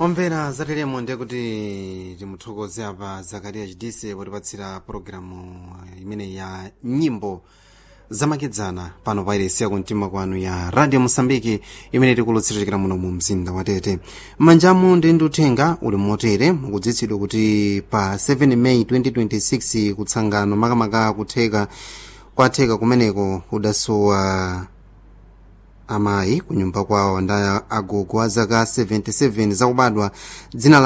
omvera zateremo ndiye kuti timuthokoze apa zakariya chidise potipatsira pologalamu imene ya nyimbo zamakedzana pano pa iresi yakumtima kwanu ya radio mosambiki imene tikulutsirikira muno mu mzinda wa tete m'manjamu ndi ndi uthenga uli motere mukudziwitsidwa kuti pa 7 may 2026 kutsangano makamaka kutheka kwatheka kumeneko kudasowa amayi kunyumba kwawo ndi agogo a zaka 77 zakubadwa dzina